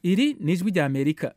iri ni ijwi rya amerika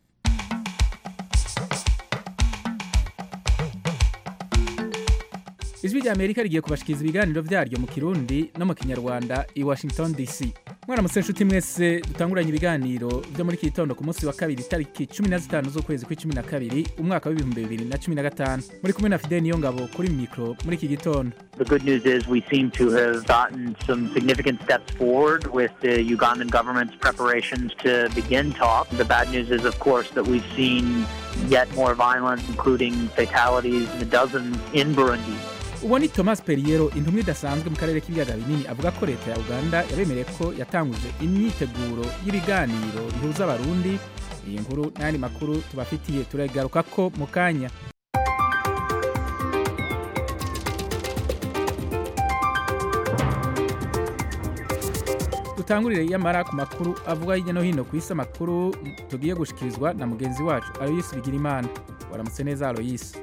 ijwi rya amerika rigiye kubashikiriza ibiganiro vyaryo mu kirundi no mu kinyarwanda i washington dc mwaramutse nshuti mwese dutanguranye ibiganiro vyo muri iki gitondo ku munsi wa kabiri tariki cumi na zitanu z'ukwezi kw'icumi na kabiri umwaka w'ibihumbi bibiri na cumi na gatanu muri kumwe na fideli niyo ngabo kuri mikro muri iki gitondo The good news is we seem to have gotten some significant steps forward with the Ugandan government's preparations to begin talks. The bad news is, of course, that we've seen yet more violence, including fatalities in the dozens in Burundi. uwo ni thomas periero intumwa idasanzwe mu karere k'ibiyaga binini avuga ko leta ya uganda yabemereye ko yatanguje imyiteguro y'ibiganiro bihuza abarundi iyi nkuru n'ayandi makuru tubafitiye turagaruka ko mu kanya dutangurire yamara ku makuru avuga hirya no hino ku isi amakuru tugiye gushikirizwa na mugenzi wacu aloyisi bigirimana waramutse neza aloyisi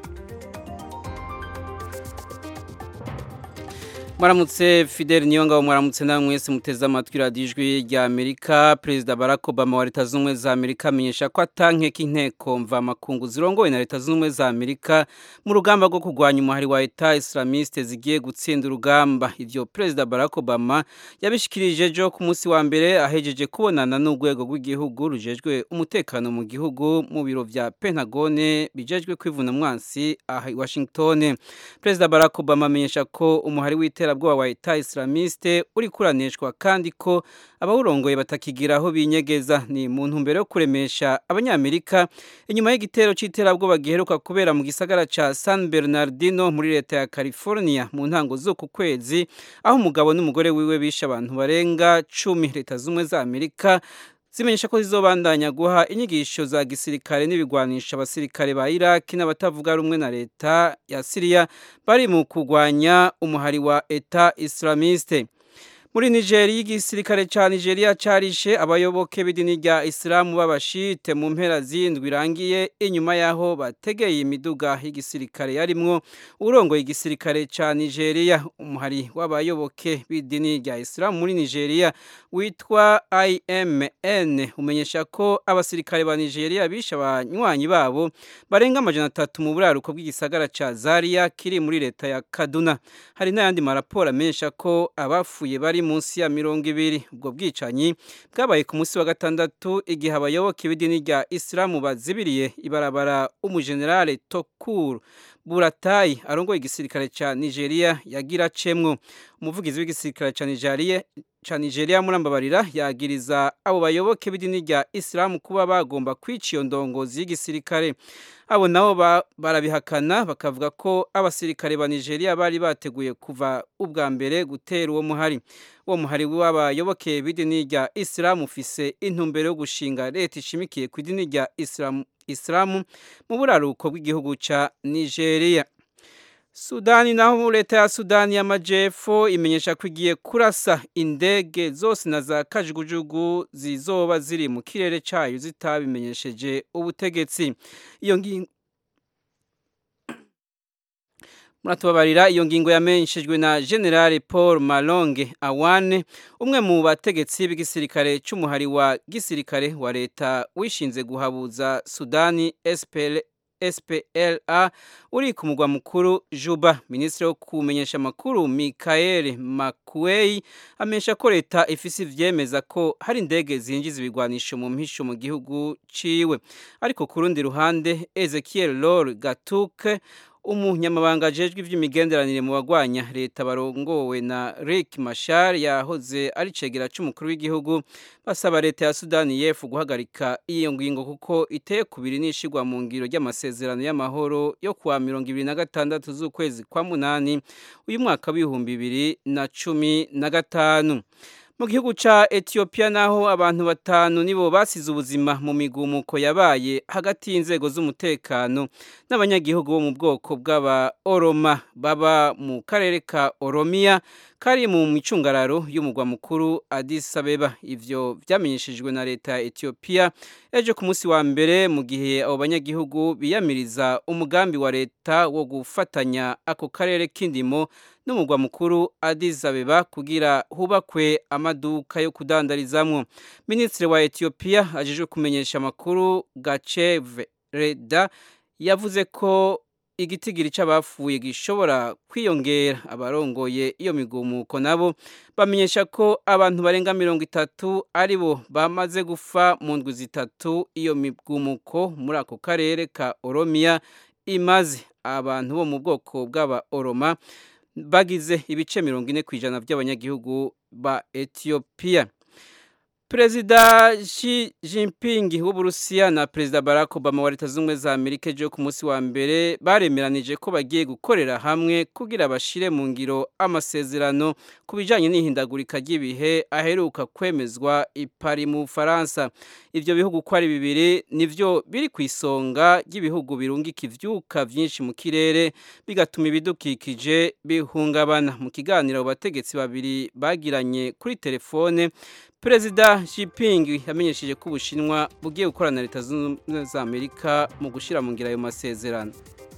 mwaramutse fidel niyongabo mwaramutse nawe mwese muteze amatwi radiyo ijwi rya amerika perezida barack obama wa leta zunze ubumwe za amerika amenyesha ko atankeka inteko mvamakungu zirongowe na leta zunze ubumwe za amerika mu rugamba rwo kurwanya umuhari wa leta islamiste zigiye gutsinda urugamba ivyo perezida barack obama yabishikirije ejo ku munsi wa mbere ahejeje kubonana n'urwego rw'igihugu rujejwe umutekano mu gihugu mu biro vya pentagone bijejwe kwivuna mwansi aha i washington perezida barack obama amenyesha ko umuhari w'itera iterabwoba wa leta islamiste uri kuraneshwa kandi ko abawurongoye batakigira aho binyegeza ni mu ntumbero yo kuremesha abanyamerika inyuma y'igitero c'iterabwoba giheruka kubera mu gisagara ca San Bernardino muri leta ya California mu ntango z'uku kwezi aho umugabo n'umugore wiwe bishe abantu barenga cumi leta z'umwe za Amerika zimenyesha ko zizobandanya guha inyigisho za gisirikare n'ibigwanisha abasirikare ba Iraki n'abatavuga rumwe na leta ya Syria bari mu kurwanya umuhari wa Eta Islamiste muri Nigeria igisirikare ca Nigeria carishe abayoboke b'idini rya Islamu b'abashite mu mpera zindwi irangiye inyuma yaho bategeye imiduga y'igisirikare yarimwo urongoye igisirikare ca Nigeria umuhari w'abayoboke b'idini rya Islamu muri Nigeria witwa IMN umenyesha ko abasirikare ba Nigeria bishe abanywanyi babo barenga amajana atatu mu buraruko bw'igisagara ca Zaria kiri muri leta ya Kaduna hari n'ayandi maraporo amenyesha ko abafuye bari munsi ya mirongo ibiri ubwo bwicanyi bwabaye ku munsi wa gatandatu igihe abayoboke b'idini rya Islamu bazibiriye ibarabara umujenerale Tokur Buratai arongoye igisirikare ca Nigeria yagira cemwo umuvugizi w'igisirikare ca Nigeria ca Nigeria murambabarira yagiriza abo bayoboke b'idini rya Islam kuba bagomba kwica iyo ndongozi y'igisirikare abo nabo barabihakana bakavuga ko abasirikare ba Nigeria bari bateguye kuva ubwa mbere gutera uwo muhari uwo muhari w'abayoboke b'idini rya Islam ufise intumbero yo gushinga leta ishimikiye ku idini rya Islam Islam mu buraruko bw'igihugu ca Nigeria Sudani naho leta ya Sudani y'amajepfo imenyesha ko igiye kurasa indege zose na za kajugujugu zizoba ziri mu kirere cayo zitabimenyesheje ubutegetsi iyo ngingo muratubabarira iyo ngingo yamenyeshejwe na General Paul Malonge Awane umwe mu bategetsi b'igisirikare c'umuhari wa gisirikare wa leta wishinze guhabuza Sudani SPL SPLA uri ku mugwa mukuru Juba Ministre wo kumenyesha makuru Michael Makuei amesha ko leta ifise ivyemeza ko hari indege zinjiza ibigwanisho mu mpisho mu gihugu ciwe ariko ku rundi ruhande Ezekiel Lor Gatuke umunyamabanga ajejwe ivy'imigenderanire mu bagwanya leta barongowe na Rick Machar yahoze ari cegera c'umukuru w'igihugu basaba leta ya Sudani y'Epfo guhagarika iyo ngingo kuko iteye kubiri nishigwa mu ngiro ry'amasezerano y'amahoro yo kuwa mirongo ibiri na gatandatu z'ukwezi kwa munani uyu mwaka w'ibihumbi bibiri na cumi na gatanu mu gihugu ca Ethiopia naho abantu batanu nibo basize ubuzima mu migumuko yabaye hagati y'inzego z'umutekano n'abanyagihugu bo mu bwoko bw'aba Oroma baba mu karere ka Oromia kari mu micungararo y'umugwa mukuru Addis Abeba ivyo vyamenyeshejwe na leta ya Ethiopia ejo ku munsi wa mbere mu gihe abo banyagihugu biyamiriza umugambi wa leta wo gufatanya ako karere k'indimo n'umugwa mukuru Addis Abeba kugira hubakwe amaduka yo kudandarizamwo Minisitiri wa Ethiopia ajejwe kumenyesha amakuru Gacheve Reda yavuze ko igitigiri c'abafuye gishobora kwiyongera abarongoye iyo migumuko nabo bamenyesha ko abantu barenga mirongo itatu aribo bamaze gufa mu ndwi zitatu iyo migumuko muri ako karere ka Oromia imaze abantu bo mu bwoko bw'aba Oroma bagize ibice mirongo ine ku ijana by'abanyagihugu ba Ethiopia Perezida Xi Jinping w'Uburusiya na Perezida Barack Obama wa Leta Zunze za Amerika ejo ku munsi wa mbere baremeranije ko bagiye gukorera hamwe kugira bashire mu ngiro amasezerano ku bijanye n'ihindagurika ry'ibihe aheruka kwemezwa i Paris mu Faransa. Ivyo bihugu ko ari bibiri nivyo biri ku isonga ry'ibihugu birungika ivyuka vyinshi mu kirere bigatuma ibidukikije bihungabana. Mu kiganiro bategetsi babiri bagiranye kuri telefone Perezida Xi Jinping yamenyesheje ko Ubushinwa bugiye gukorana na Leta Zunze za Amerika mu gushira mu ngira ayo masezerano.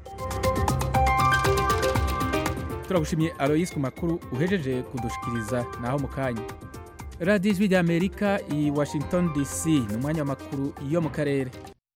turagushimye Alois ku makuru uhejeje kudushikiriza naho mu kanya radiyo ijwi ry'amerika i washington dc ni umwanya w'amakuru yo mu karere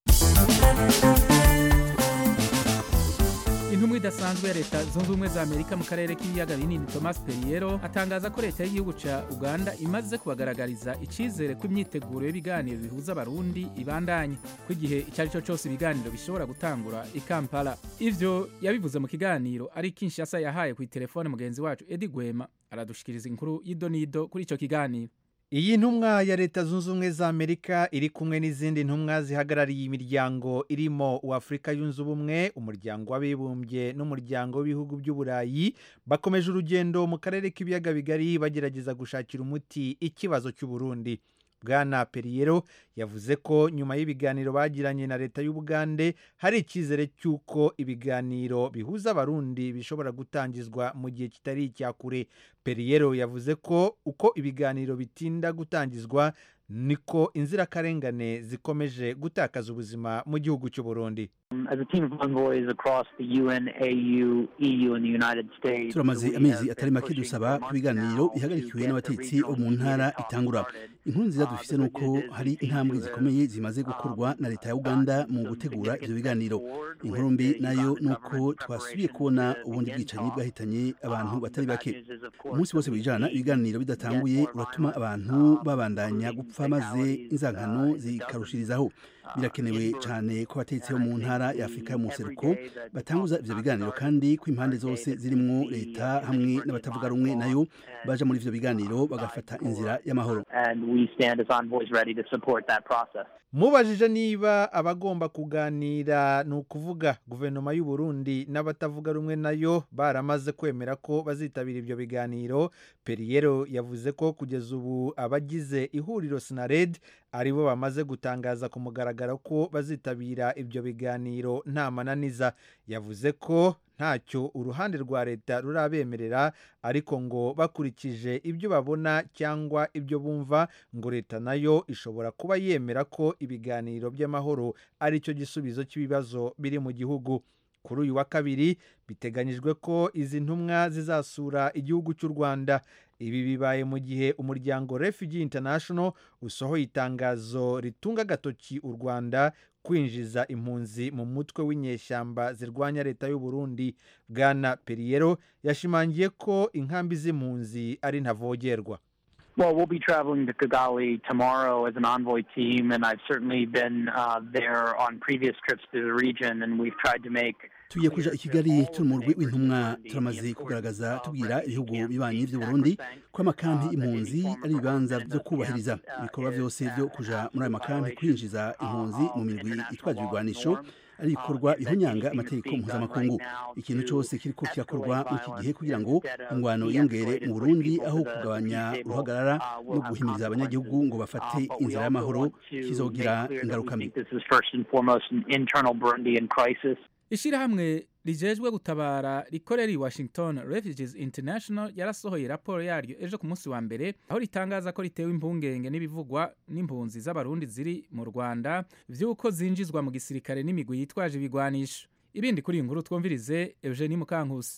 intumwa idasanzwe ya leta zunze ubumwe za amerika mu karere k'ibiyaga binini thomas perriero atangaza ko leta y'igihugu ca uganda imaze kubagaragariza icizere ko imyiteguro y'ibiganiro bihuza abarundi ibandanye ko igihe icyo ari cyo cyose ibiganiro bishobora gutangura i kampala ivyo yabivuze mu kiganiro ari kinshasa yahaye ku telefone mugenzi wacu edi gwema aradushikiriza inkuru y'idonido kuri ico kiganiro iyi ntumwa ya leta zunze ubumwe za amerika iri kumwe n'izindi ntumwa zihagarariye imiryango irimo uw'afurika yunze ubumwe umuryango w'abibumbye n'umuryango w'ibihugu by'uburayi bakomeje urugendo mu karere k'ibiyaga bigari bagerageza gushakira umuti ikibazo cy'uburundi bwana periyero yavuze ko nyuma y'ibiganiro bagiranye na leta y'ubugande hari icyizere cy'uko ibiganiro bihuza abarundi bishobora gutangizwa mu gihe kitari icya kure periyero yavuze ko uko ibiganiro bitinda gutangizwa niko inzirakarengane zikomeje gutakaza ubuzima mu gihugu cy'u Burundi As a team of envoys across the UN, AU, EU, and the United States, turamaze we amezi have atari been make pushing dusaba for ko ibiganiro months now bihagarikiwe to get n'abatetsi the bo mu regional ntara talks itangura started. inkuru nziza Uh, dufise the ni uko good news is hari we seem intambwe to have, zikomeye zimaze um, gukorwa na leta ya gotten uganda mu some gutegura significant ivyo biganiro steps forward inkuru with mbi the nayo Ugandan ni uko government's twasubiye preparations kubona to ubundi begin bwicanyi talks. bwahitanye abantu Um, batari the bad bake news is, of course, umunsi that wose we've wijana seen ibiganiro yet bidatanguye more uratuma violence, abantu um, babandanya including gupfa maze fatalities, inzankano uh, in the dozens, zikarushirizaho uh, birakenewe in Burundi. cyane ko abatetsi bo And I mu think ntara we- ya afurika every y'umuseruko day that the batanguza talks ivyo not biganiro started, kandi ko impande our day zose that zirimwo we, uh, leta committed hamwe work n'abatavuga in rumwe Montreal nayo and, baja muri ivyo biganiro uh, bagafata for- inzira y'amahoro and we stand as envoys ready to support that process. mubajije niba abagomba kuganira ni ukuvuga guverinoma y'u Burundi n'abatavuga rumwe nayo baramaze kwemera ko bazitabira ibyo biganiro periyero yavuze ko kugeza ubu abagize ihuriro sinared aribo bamaze gutangaza ku mugaragaro ko bazitabira ibyo biganiro nta mananiza yavuze ko ntacyo uruhande rwa leta rurabemerera ariko ngo bakurikije ibyo babona cyangwa ibyo bumva ngo leta nayo ishobora kuba yemera ko ibiganiro by'amahoro ari cyo gisubizo cy'ibibazo biri mu gihugu kuri uyu wa kabiri biteganyijwe ko izi ntumwa zizasura igihugu cy'u rwanda ibi bibaye mu gihe umuryango refugee international usohoye itangazo ritunga agatoki u rwanda kwinjiza impunzi mu mutwe w'inyeshyamba zirwanya leta y'u Burundi bwana periyero yashimangiye ko inkambi z'impunzi ari ntavogerwa Well, we'll be traveling to Kigali tomorrow as an envoy team, and I've certainly been uh, there on previous trips to the region, and we've tried to make tugiye kuja i kigali turi mu rwi w'intumwa turamaze kugaragaza tubwira ibihugu bibanyi by'u burundi ko amakampi impunzi ari ibibanza byo kubahiriza ibikorwa byose byo kuja muri ayo makampi kwinjiza impunzi mu mirwi itwaje ibigwanisho ari ibikorwa bihonyanga amategeko mpuzamakungu ikintu cyose kiriko kirakorwa muri iki gihe kugira ngo ingwano yiyongere mu burundi aho kugabanya uruhagarara no guhimiriza abanyagihugu ngo bafate inzira y'amahoro kizogira ingaruka mbi This is first and foremost an internal Burundian crisis. ishirahamwe rijejwe gutabara rikorera i washington refugees international yarasohoye raporo yaryo ejo ku munsi wa mbere aho ritangaza ko ritewe impungenge n'ibivugwa n'impunzi z'abarundi ziri mu rwanda vy'uko zinjizwa mu gisirikare n'imigwi yitwaje ibigwanisho ibindi kuri iyi nkuru twumvirize eugenie mukankusi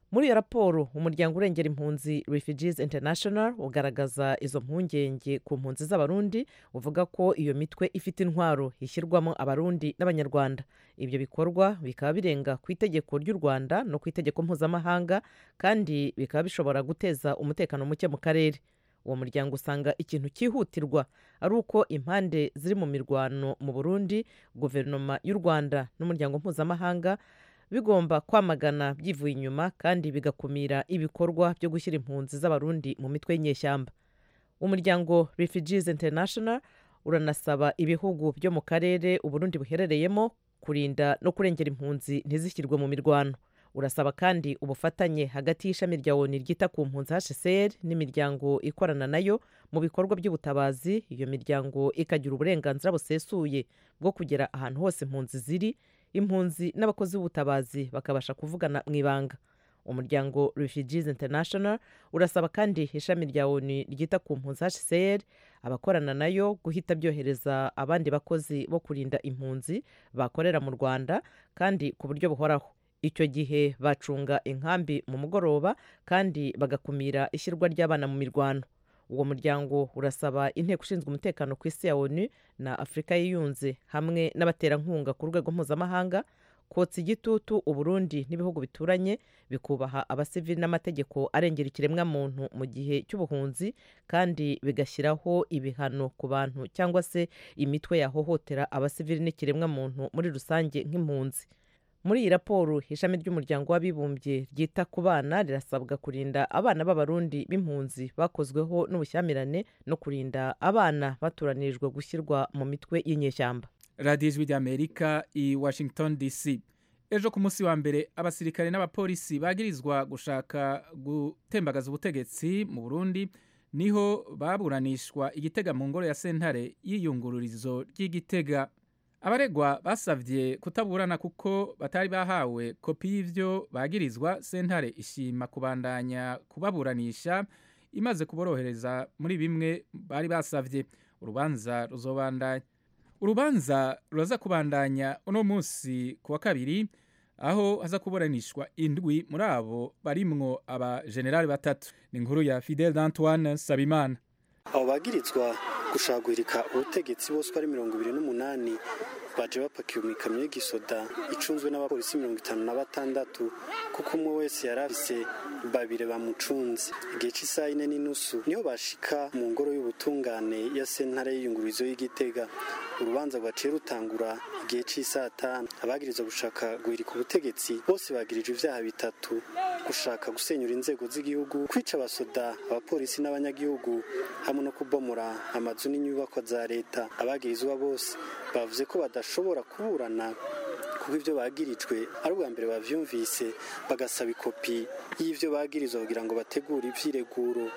muri iyo raporo umuryango urengera impunzi refugees international ugaragaza izo mpungenge ku mpunzi z'abarundi uvuga ko iyo mitwe ifite intwaro ishyirwamo abarundi n'abanyarwanda ibyo bikorwa bikaba birenga ku itegeko ry'u rwanda no ku itegeko mpuzamahanga kandi bikaba bishobora guteza umutekano muke mu karere uwo muryango usanga ikintu cyihutirwa ari uko impande ziri mu mirwano mu burundi guverinoma y'u rwanda n'umuryango mpuzamahanga bigomba kwamagana byivuye inyuma kandi bigakumira ibikorwa byo gushyira impunzi z'abarundi mu mitwe y'inyeshyamba umuryango refugees international uranasaba ibihugu byo mu karere uburundi buherereyemo kurinda no kurengera impunzi ntizishyirwe mu mirwano urasaba kandi ubufatanye hagati y'ishami rya oni ryita ku mpunzi hcr n'imiryango ikorana nayo mu bikorwa by'ubutabazi iyo miryango ikagira uburenganzira busesuye bwo kugera ahantu hose impunzi ziri impunzi n'abakozi b'ubutabazi bakabasha kuvugana mu ibanga umuryango refugees international urasaba kandi ishami rya oni ryita ku mpunzi hcr abakorana nayo guhita byohereza abandi bakozi bo kurinda impunzi bakorera mu rwanda kandi ku buryo buhoraho icyo gihe bacunga inkambi mu mugoroba kandi bagakumira ishyirwa ry'abana mu mirwano uwo muryango urasaba inteko ishinzwe umutekano ku isi ya onu na afurika yiyunze hamwe n'abaterankunga ku rwego mpuzamahanga kotsa igitutu uburundi n'ibihugu bituranye bikubaha abasivili n'amategeko arengera ikiremwamuntu mu gihe cy'ubuhunzi kandi bigashyiraho ibihano ku bantu cyangwa se imitwe yahohotera abasivili n'ikiremwamuntu muri rusange nk'impunzi muri iyi raporo ishami ry'umuryango w'abibumbye ryita ku bana rirasabwa kurinda abana b'abarundi b'impunzi bakozweho n'ubushyamirane no kurinda abana batoranirijwe gushyirwa mu mitwe y'inyeshyamba radiyo ijwi ry'amerika i washington dc ejo ku munsi wa mbere abasirikare n'abapolisi bagirizwa gushaka gutembagaza ubutegetsi mu burundi niho baburanishwa igitega mu ngoro ya sentare y'iyungururizo ry'igitega abaregwa basabye kutaburana kuko batari bahawe kopi y'ibyo bagirizwa sentare ishima kubandanya kubaburanisha imaze kuborohereza muri bimwe bari basabye urubanza ruzobandanya urubanza ruraza kubandanya uno munsi ku wa kabiri aho haza kuburanishwa indwi muri abo barimwo abajenerali batatu ni inkuru ya fidel d'antoine sabimana abo bagirizwa gushagurika ubutegetsi bose uko ari mirongo ibiri n'umunani baje bapakiye mu ikamyo y'igisoda icunzwe n'abapolisi mirongo itanu na batandatu kuko umwe wese yari afise babiri bamucunze igihe cy'isaha ine n'inusu niho bashika mu ngoro y'ubutungane ya sentare y'iyungururizo y'igitega urubanza rwaciye rutangura igihe cy'isaha tanu abagirizwa gushaka guhirika ubutegetsi bose bagirije ibyaha bitatu gushaka gusenyura inzego z'igihugu kwica abasoda abapolisi n'abanyagihugu hamwe no kubomora amazu n'inyubako za leta abagirizwa bose bavuze ko badashobora kuburana kuko ibyo bagirijwe ari ubwa mbere bavyumvise bagasaba ikopi y'ivyo bagirizwa kugira ngo bategure ivyireguro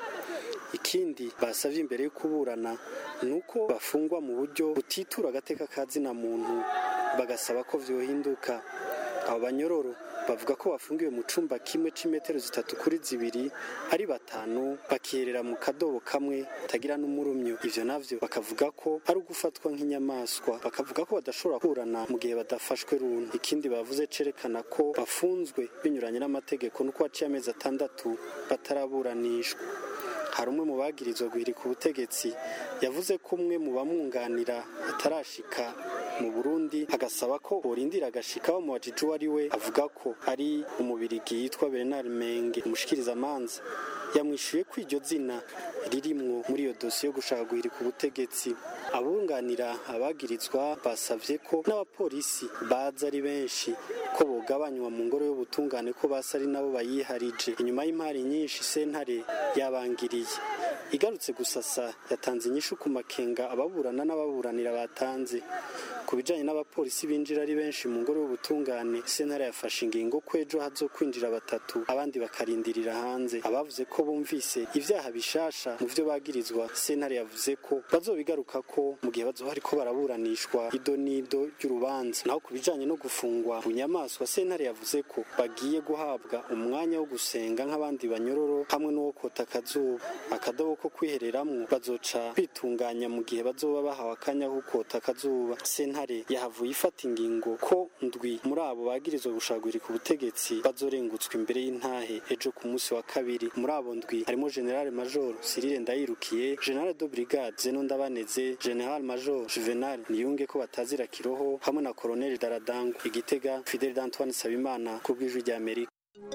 ikindi basavye imbere yo kuburana ni uko bafungwa mu buryo butitura agateka ka zina muntu bagasaba ko vyohinduka abo banyororo bavuga ko bafungiwe mu cumba kimwe c'imetero zitatu kuri zibiri ari batanu bakiherera mu kadobo kamwe tagira n'umurumyo ivyo navyo bakavuga ko ari ugufatwa nk'inyamaswa bakavuga ko badashobora kurana mu gihe badafashwe runtu ikindi bavuze cerekana ko bafunzwe binyuranye n'amategeko nuko haciye amezi atandatu bataraburanishwa hari umwe mu bagirizwa guhirika ubutegetsi yavuze ko umwe mu bamwunganira atarashika mu burundi agasaba ko borindira agashika bamubajije uwo ari we avuga ko ari umubirigi yitwa bernard menge umushikirizamanza yamwishuye ko iryo zina ririmwo muri iyo dosiye yo gushaka guhirika ubutegetsi abunganira abagirizwa basavye ko n'abapolisi baza ari benshi ko bogabanywa mu ngoro y'ubutungane ko basa ari nabo bayiharije inyuma y'impari nyinshi sentare yabangiriye igarutse gusasa yatanze inyishu ku makenga ababurana n'ababuranira batanze ku bijanye n'abapolisi binjira ari benshi mu ngoro y'ubutungane sentare yafashe ingingo ko ejo hazo kwinjira batatu abandi bakarindirira hanze abavuze ko bumvise ivyaha bishasha mu vyo bagirizwa sentare yavuze ko bazobigaruka ko mu gihe bazoba ariko baraburanishwa ido n'ido ry'urubanza naho ku bijanye no gufungwa bunyamaswa sentare yavuze ko bagiye guhabwa umwanya wo gusenga nk'abandi banyororo hamwe n'uwo kota akazuba akadobo ko kwihereramwo bazoca bitunganya mu gihe bazoba bahawe akanya ko kota akazuba sentare sentare yahavuye ifata ingingo ko ndwi muri abo bagirizwa gushagurika ubutegetsi bazorengutswa imbere y'intahe ejo ku munsi wa kabiri muri abo ndwi harimo general major Cyril Ndayirukiye general de brigade Zeno Ndabaneze general major Juvenal Niyunge ko batazira kiroho hamwe na colonel Daradangu igitega Fidel Antoine Sabimana ku bw'ijwi rya Amerika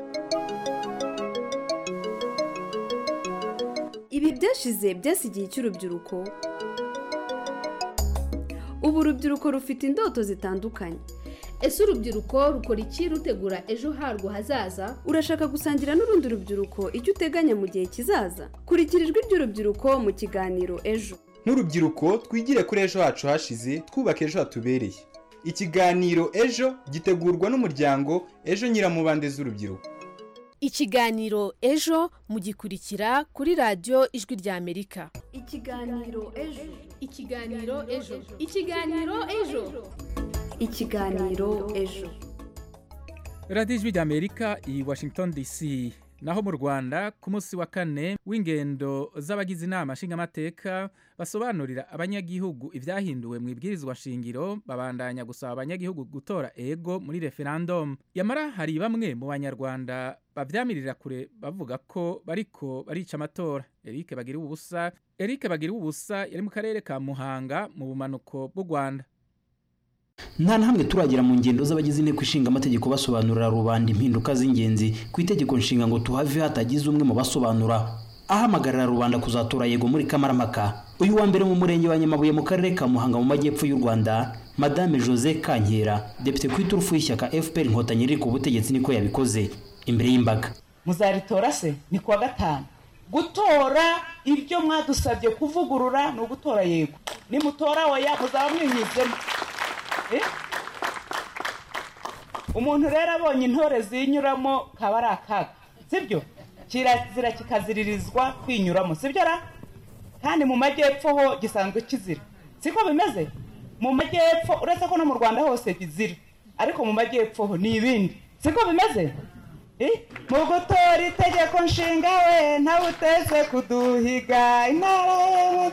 ibi byashize byasigiye cy'urubyiruko ubu urubyiruko rufite indoto zitandukanye ese urubyiruko rukora iki rutegura ejo harwo hazaza urashaka gusangira n'urundi rubyiruko icyo uteganya mu gihe kizaza kurikira ijwi ry'urubyiruko mu kiganiro ejo nk'urubyiruko twigire kuri ejo hacu hashize twubaka ejo hatubereye ikiganiro ejo gitegurwa n'umuryango ejo nyiramubande z'urubyiruko ikiganiro ejo mugikurikira kuri radiyo ijwi rya amerika ikiganiro ejo ikiganiro ejo ikiganiro ejo ikiganiro ejo radiyo ijwi rya amerika i washington dc naho mu rwanda ku munsi wa kane w'ingendo z'abagize inama nshingamateka basobanurira abanyagihugu ibyahinduwe mu ibwirizwa nshingiro babandanya gusaba abanyagihugu gutora ego muri referendum yamara hari bamwe mu banyarwanda babyamirira kure bavuga ko bariko barica amatora eric bagira ubusa eric bagira ubusa yari mu karere ka muhanga mu bumanuko bw'u rwanda nta na hamwe turagera mu ngendo z'abagize inteko ishinga amategeko basobanurira rubanda impinduka z'ingenzi ku itegeko nshinga ngo tuhave hatagize umwe mu basobanura ahamagarira rubanda kuzatora yego muri kamarampaka uyu wa mbere mu murenge wa nyamabuye mu karere ka muhanga mu majyepfo y'u rwanda madame jose kankera depite ku iturufu y'ishyaka fpr inkotanyi riri ku butegetsi niko yabikoze imbere y'imbaga muzaritora se ni kuwa gatanu gutora ibyo mwadusabye kuvugurura ni ugutora yego nimutora oya muzaba mwinyuzemo umuntu rero abonye intore zinyuramo kaba ari akaga sibyo kirazira kikaziririzwa kwinyuramo sibyo ra kandi mu majyepfo ho gisanzwe kizira siko bimeze mu majyepfo uretse ko no mu rwanda hose bizira ariko mu majyepfo ho ni ibindi siko bimeze mu gutora itegeko nshinga we ntawe uteze kuduhiga intara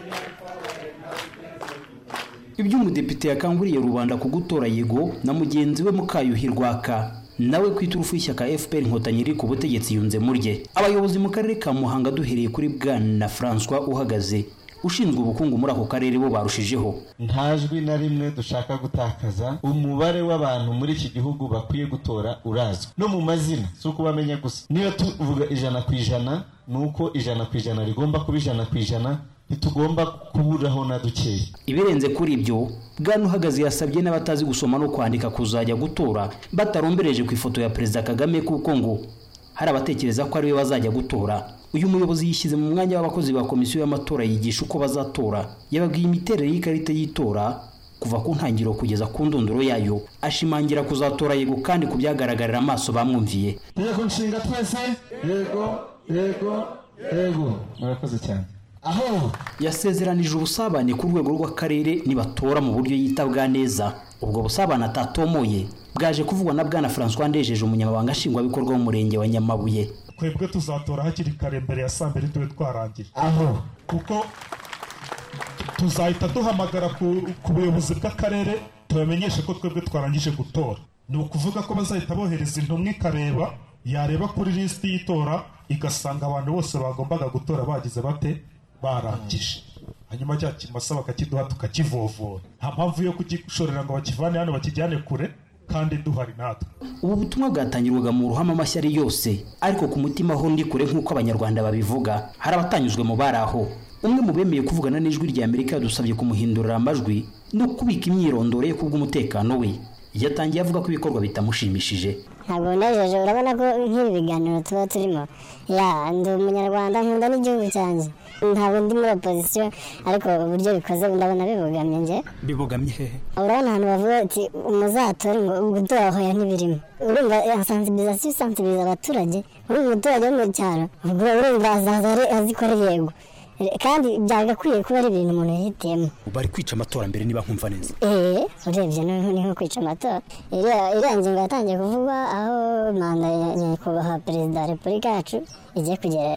ibyo umudepite yakanguriye rubanda ku gutora yego na mugenzi we mukayuhi rwaka nawe ku iturufu y'ishyaka fpr inkotanyi riri ku butegetsi yunze murye abayobozi mu karere ka muhanga duhereye kuri bwana francois uhagaze ushinzwe ubukungu muri ako karere bo barushijeho nta jwi na rimwe dushaka gutakaza umubare w'abantu muri iki gihugu bakwiye gutora urazwi no mu mazina si ukubamenya gusa niyo tuvuga ijana ku ijana ni uko ijana ku ijana rigomba kuba ijana ku ijana ntitugomba kuburaho na dukeya ibirenze kuri ibyo bwana uhagaze yasabye n'abatazi gusoma no kwandika kuzajya gutora batarombereje ku ifoto ya perezida kagame kuko ngo hari abatekereza ko ariwe bazajya gutora uyu muyobozi yishyize mu mwanya w'abakozi ba komisiyo y'amatora yigisha uko bazatora yababwiye imiterere y'ikarita y'itora kuva ku ntangiriro kugeza ku ndunduro yayo ashimangira kuzatora yego kandi ku byagaragarira amaso bamwumviye tegeko nshinga twese yego yego yego murakoze cyane aho yasezeranije ubusabane ku rwego rw'akarere nibatora mu buryo yitabwa neza ubwo busabane atatomoye bwaje kuvugwa na bwana francois ndejeje umunyamabanga nshingwabikorwa w'umurenge wa nyamabuye twebwe tuzatora hakiri kare mbere ya saa mbiri tube twarangiye aho kuko tuzahita duhamagara ku buyobozi bw'akarere tubamenyeshe ko twebwe twarangije gutora ni ukuvuga ko bazahita bohereza intumwa ikareba yareba kuri lisiti y'itora igasanga abantu bose bagombaga gutora bagize bate barangije hanyuma cya kimasa bakakiduha tukakivovora nta mpamvu yo kugishorera ngo bakivane hano bakijyane kure kandi duhari natwe ubu butumwa bwatangirwaga mu ruhame amashyari yose ariko ku mutima ho ndi kure nk'uko abanyarwanda babivuga hari abatanyuzwe mu bari aho umwe mu bemeye kuvugana n'ijwi rya amerika yadusabye kumuhindurira amajwi no kubika imyirondoro ye kubw'umutekano we yatangiye avuga ko ibikorwa bitamushimishije ntabwo unejeje urabona ko nk'ibi biganiro tuba turimo ya ndi umunyarwanda nkunda n'igihugu cyanjye ntabwo ndi muri opozisiyo ariko uburyo bikoze ndabona bibogamye nge bibogamye hehe urabona ahantu bavuga ati umuzatore ngo gutora hoya ntibirimo urumva sansibilizasiyo isansibiliza abaturage urumva umuturage wo mu cyaro urumva azaza azikora yego kandi byagakwiye kuba ari ibintu umuntu yihitiyemo bari kwica amatora mbere niba nkumva neza eee urebye ni nko kwica amatora iriya ngingo yatangiye kuvugwa aho manda ya nyakubahwa perezida wa repubulika yacu igiye kugerera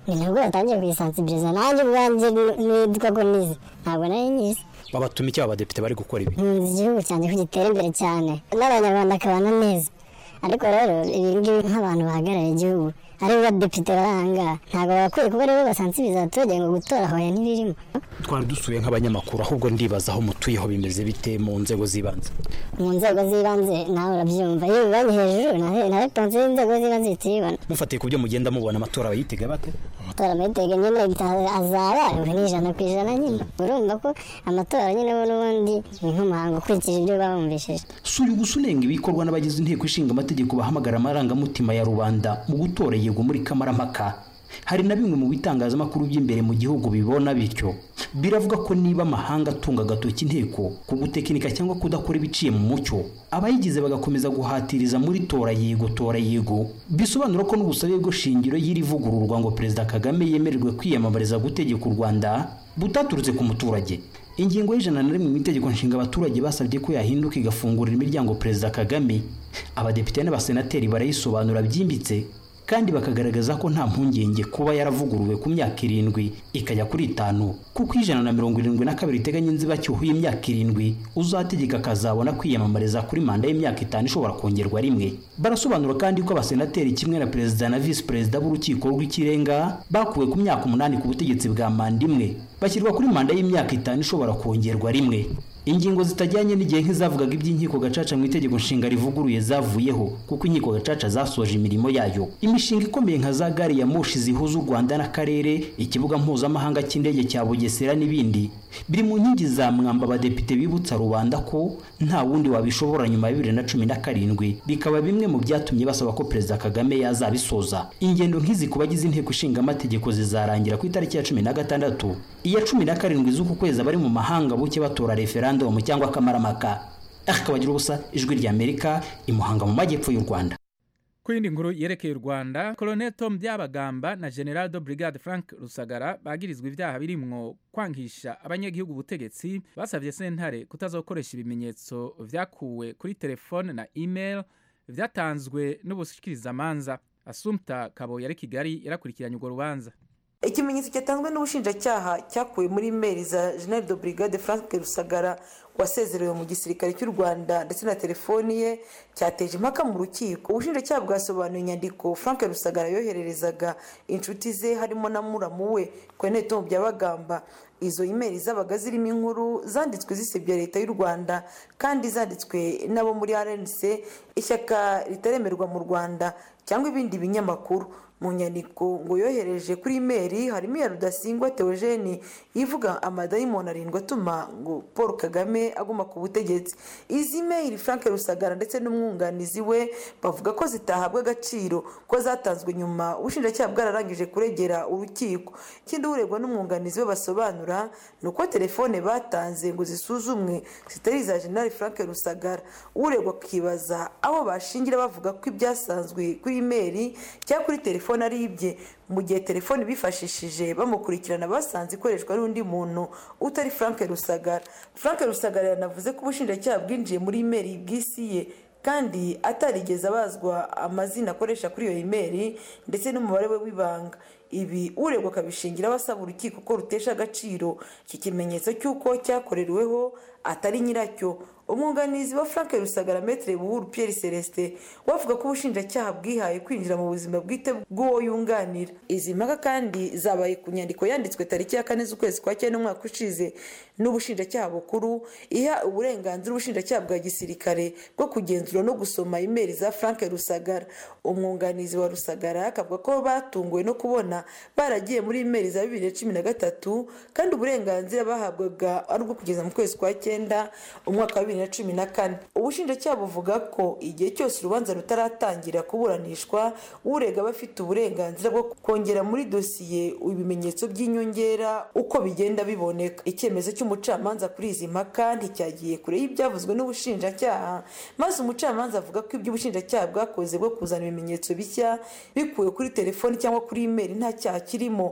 ni nabwo batangiye kuyisansibiriza nanjye ubwanjye nitwa ko nize ntabwo nari nyizi babatuma iki abadepite bari gukora ibi nkunze igihugu cyanjye ko gitera imbere cyane n'abanyarwanda akabana neza ariko rero ibi ngibi nk'abantu bahagarariye igihugu ari bo badepite bari aha ngaha ntabwo bakwiye kuba aribo basansibiriza abaturage ngo gutora hoya ntibirimo twari dusuye nk'abanyamakuru ahubwo ndibaza aho mutuyeho bimeze bite mu nzego z'ibanze mu nzego z'ibanze nawe urabyumva iyo ubibonye hejuru na reponse y'inzego z'ibanze ihita uyibona mufatiye ku byo mugenda mubona amatora bayitega bate amatora amayitega nyine azaba ni ijana ku ijana nyine urumva ko amatora nyine bo n'ubundi ni nk'umuhango ukurikije ibyo bawumvishije si uyu gusa unenga ibikorwa n'abagize inteko ishinga amategeko bahamagara amarangamutima ya rubanda mu gutora yego muri kamarampaka hari na bimwe mu bitangazamakuru by'imbere mu gihugu bibona bityo biravuga ko niba amahanga atunga agatoki inteko ku gutekinika cyangwa kudakora ibiciye mu mucyo abayigize bagakomeza guhatiriza muri tora yego tora yego bisobanura ko n'ubusabe bwo shingiro y'iri vugururwa ngo perezida kagame yemererwe kwiyamamariza gutegeka u rwanda butaturutse ku muturage ingingo y'ijana na rimwe mu itegeko nshinga abaturage basabye ko yahinduka igafungurira imiryango perezida kagame abadepite n'abasenateri barayisobanura byimbitse kandi bakagaragaza ko nta mpungenge kuba yaravuguruwe ku myaka irindwi ikajya kuri itanu kuko ijana na mirongo irindwi na kabiri iteganya inzibacyuho y'imyaka irindwi uzategeka akazabona kwiyamamariza kuri manda y'imyaka itanu ishobora kongerwa rimwe barasobanura kandi ko abasenateri kimwe na perezida na visi perezida b'urukiko rw'ikirenga bakuwe ku myaka umunani ku butegetsi bwa manda imwe bashyirwa kuri manda y'imyaka itanu ishobora kongerwa rimwe ingingo zitajyanye n'igihe nk'izavugaga iby'inkiko gacaca mu itegeko nshinga rivuguruye zavuyeho kuko inkiko gacaca zasoje imirimo yayo imishinga ikomeye nka za gari ya moshi zihuza u rwanda n'akarere ikibuga mpuzamahanga cy'indege cya bugesera n'ibindi biri mu nkingi za mwamba abadepite bibutsa rubanda ko nta wundi wabishobora nyuma ya bibiri na cumi na karindwi bikaba bimwe mu byatumye basaba ko perezida kagame yazabisoza ingendo nk'izi ku bagize inteko ishinga amategeko zizarangira ku itariki ya cumi na gatandatu iya cumi na karindwi z'uku kwezi abari mu mahanga buke batora referandumu cyangwa akamaramaka akabagira ubusa ijwi ry'amerika imuhanga mu majyepfo y'u rwanda ku yindi nkuru yerekeye u rwanda colonel tom byabagamba na general de brigade frank rusagara bagirizwa ibyaha birimwo kwangisha abanyagihugu ubutegetsi basabye sentare kutazokoresha ibimenyetso vyakuwe kuri telefone na email vyatanzwe n'ubushikirizamanza asumta kabo yari kigali yarakurikiranye urwo rubanza ikimenyetso cyatanzwe n'ubushinjacyaha cyakuwe muri imeri za general de brigade frank rusagara wasezerewe mu gisirikare cy'u rwanda ndetse na telefoni ye cyateje impaka mu rukiko ubushinjacyaha bwasobanuye inyandiko frank rusagara yohererezaga inshuti ze harimo na muramu we kwenete mu byabagamba izo imeri zabaga zirimo inkuru zanditswe zisebya leta y'u rwanda kandi zanditswe n'abo muri rnc ishyaka ritaremerwa mu rwanda cyangwa ibindi binyamakuru mu nyandiko ngo yohereje kuri imeri harimo iya rudasingwa teogene ivuga amadayimoni arindwi atuma ngo paul kagame aguma ku butegetsi izi imeri frank rusagara ndetse n'umwunganizi we bavuga ko zitahabwa agaciro ko zatanzwe nyuma ubushinjacyaha bwararangije kuregera urukiko ikindi uregwa n'umwunganizi we basobanura ni uko telefone batanze ngo zisuzumwe zitari iza general frank rusagara uregwa akibaza aho bashingira bavuga ko ibyasanzwe kuri imeri cyangwa kuri telefone telefone ari ibye mu gihe telefone bifashishije bamukurikirana basanze ikoreshwa n'undi muntu utari frank rusagara frank rusagara yanavuze ko ubushinjacyaha bwinjiye muri imeri bw'isi ye kandi atarigeze abazwa amazina akoresha kuri iyo imeri ndetse n'umubare we w'ibanga ibi uregwa akabishingiraho asaba urukiko ko rutesha agaciro iki kimenyetso cy'uko cyakoreweho atari nyiracyo umwunganizi wa frank rusagara metere buhuru pierre celestin wavuga ko ubushinjacyaha bwihaye kwinjira mu buzima bwite bw'uwo yunganira izi mpaka kandi zabaye ku nyandiko yanditswe tariki ya kane z'ukwezi kwa cyenda umwaka ushize n'ubushinjacyaha bukuru iha uburenganzira ubushinjacyaha bwa gisirikare bwo kugenzura no gusoma imeri za frank rusagara umwunganizi wa rusagara akavuga ko batunguwe no kubona baragiye muri imeri za bibiri na cumi na gatatu kandi uburenganzira bahabwaga ari ubwo kugeza mu kwezi kwa cyenda umwaka wa bibiri na cumi na kane ubushinjacyaha buvuga ko igihe cyose urubanza rutaratangira kuburanishwa urega aba afite uburenganzira bwo kongera muri dosiye ibimenyetso by'inyongera uko bigenda biboneka icyemezo cy'umucamanza kuri izi mpaka nticyagiye kure y'ibyavuzwe n'ubushinjacyaha maze umucamanza avuga ko ibyo ubushinjacyaha bwakoze bwo kuzana ibimenyetso bishya bikuwe kuri telefoni cyangwa kuri imeri nta cyaha kirimo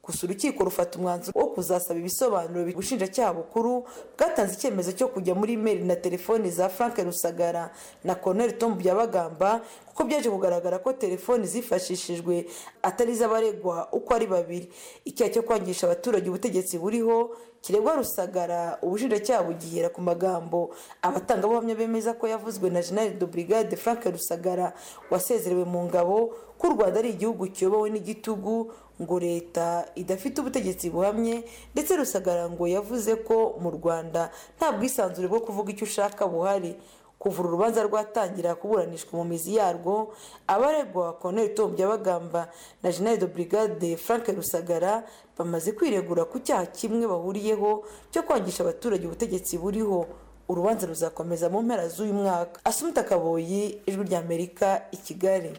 gusa urukiko rufata umwanzuro wo kuzasaba ibisobanuro ubushinjacyaha bukuru bwatanze icyemezo cyo kujya muri imeri na telefoni za frank rusagara na colonel tom byabagamba kuko byaje kugaragara ko telefoni zifashishijwe atari iz'abaregwa uko ari babiri icyaha cyo kwangisha abaturage ubutegetsi buriho kiregwa rusagara ubushinjacyaha bugihera ku magambo abatangabuhamya bemeza ko yavuzwe na general de brigade frank rusagara wasezerewe mu ngabo ko u rwanda ari igihugu kiyobowe n'igitugu ngo leta idafite ubutegetsi buhamye ndetse rusagara ngo yavuze ko mu rwanda nta bwisanzure bwo kuvuga icyo ushaka buhari kuva urubanza rwatangira kuburanishwa mu mizi yarwo abaregwa colonel tom byabagamba na general de brigade frank rusagara bamaze kwiregura ku cyaha kimwe bahuriyeho cyo kwangisha abaturage ubutegetsi buriho urubanza ruzakomeza mu mpera z'uyu mwaka asumita kaboyi ijwi ry'amerika i kigali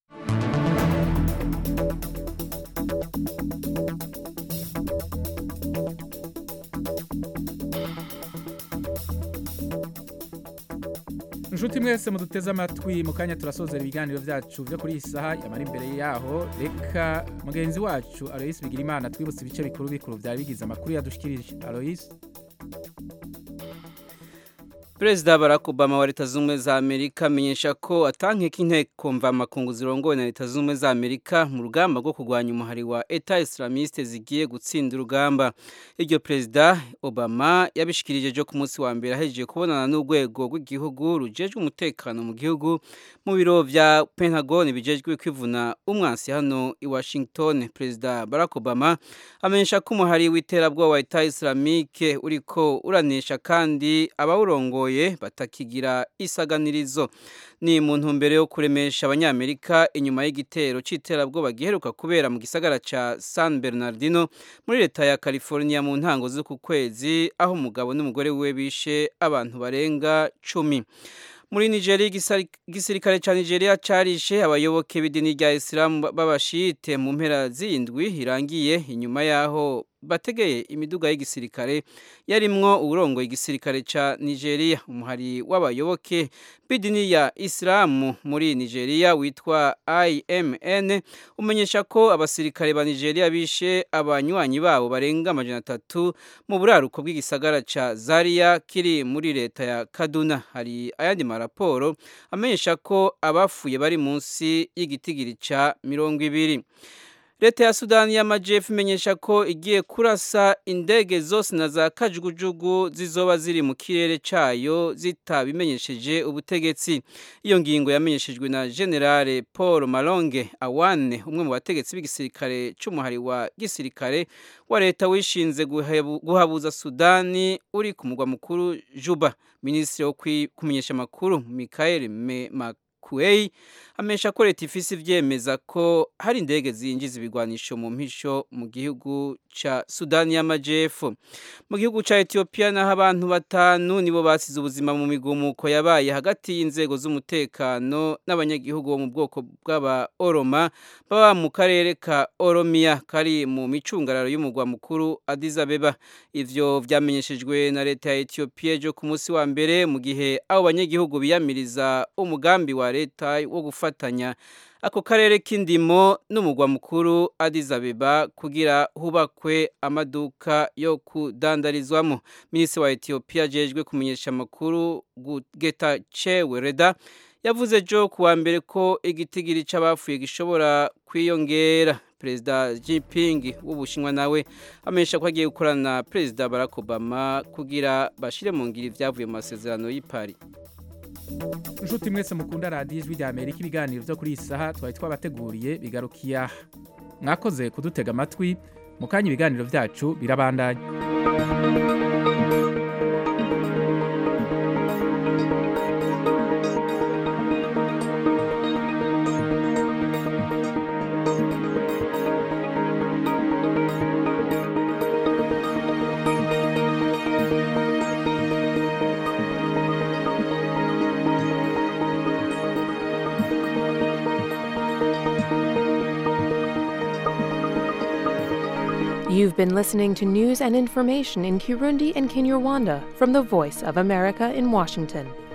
inshuti mwese muduteze amatwi mu kanya turasozera ibiganiro byacu byo kuri iyi saha yamara imbere yaho reka mugenzi wacu aloyisi bigira imana twibutse ibice bikuru bikuru byari bigize amakuru yadushikirije aloyisi perezida barack obama wa leta zunze ubumwe za amerika amenyesha ko atankeka inteko mvamakungu zirongowe na leta zunze ubumwe za amerika mu rugamba rwo kurwanya umuhari wa eta islamiste zigiye gutsinda urugamba iryo perezida obama yabishikirije ejo ku munsi wa mbere ahejeje kubonana n'urwego rw'igihugu rujejwe umutekano mu gihugu mu biro vya pentagon bijejwe kwivuna umwansi hano i washington perezida barack obama amenyesha ko umuhari w'iterabwoba wa eta islamike uriko uranesha kandi abawurongoye batakigira isaganirizo ni mu ntumbero yo kuremesha abanyamerika inyuma y'igitero cy'iterabwoba giheruka kubera mu gisagara ca san bernardino muri leta ya california mu ntango z'uku kwezi aho umugabo n'umugore we bishe abantu barenga cumi muri nigeria igisirikare cya nigeria cyarishe abayoboke b'idini rya isilamu b'abashite mu mpera z'indwi irangiye inyuma y'aho bategeye imiduga y'igisirikare yarimwo uburongo igisirikare ca nigeria umuhari w'abayoboke b'idini ya isilamu muri nigeria witwa imn umenyesha ko abasirikare ba nigeria bishe abanywanyi babo barenga amajana atatu mu buraruko bw'igisagara ca zaria kiri muri leta ya kaduna hari ayandi maraporo amenyesha ko abafuye bari munsi y'igitigiri ca mirongo ibiri leta ya sudani y'amajyepfo imenyesha ko igiye kurasa indege zose na za kajugujugu zizoba ziri mu kirere cyayo zitabimenyesheje ubutegetsi iyo ngingo yamenyeshejwe na generale paul malonge awane umwe mu bategetsi b'igisirikare cy'umuhari wa gisirikare wa leta wishinze guhabuza sudani uri ku mugwa mukuru juba minisitiri wo kumenyesha amakuru michael kuei amesha ko leta ifise ivyemeza ko hari indege zinjiza ibigwanisho mu mpisho mu gihugu ca Sudani y'Amajepfo mu gihugu ca Ethiopia naho abantu batanu nibo basize ubuzima mu migumuko yabaye hagati y'inzego z'umutekano n'abanyagihugu bo mu bwoko bw'aba Oroma baba mu karere ka Oromia kari mu micungararo y'umugwa mukuru Addis Abeba ivyo vyamenyeshejwe na leta ya Ethiopia ejo ku munsi wa mbere mu gihe abo banyagihugu biyamiriza umugambi wa leta wo gufatanya ako karere k'indimo n'umugwa mukuru Addis Abeba kugira hubakwe amaduka yo kudandarizwamo minisitiri wa Ethiopia ajejwe kumenyesha amakuru Getachew Reda yavuze jo kuwa mbere ko igitigiri c'abafuye gishobora kwiyongera perezida Jinping w'ubushinwa nawe amenyesha ko agiye gukorana na perezida Barack Obama kugira bashire mu ngiro ivyavuye mu masezerano y'i Paris inshuti mwese mukunda radiyo ijwi rya amerika ibiganiro byo kuri iyi saha twari twabateguriye bigarukiye aha mwakoze kudutega amatwi mu kanya ibiganiro byacu birabandanya You've been listening to news and information in Kirundi and Kinyarwanda from the Voice of America in Washington.